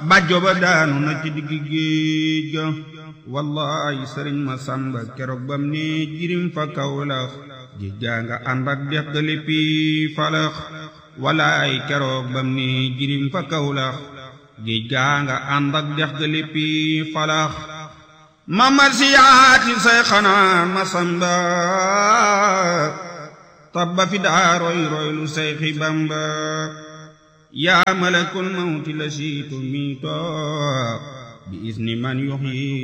bàjjo ba daanu na ci digg géej ga wallaay sëriñ ma sàmba keroog bam ne jirim fa kawlax géej gaa nga ànd ak dex ga léppi falax wallaay keroog bam ne jirim fa kawlax géej gaa nga ànd ak dex ga léppi falax ma marsiyaati say xanaa ma samba tabba fi daa roy roy lu say xi bamba yaa malakul mawti la siitu miito bi isni man yuxyi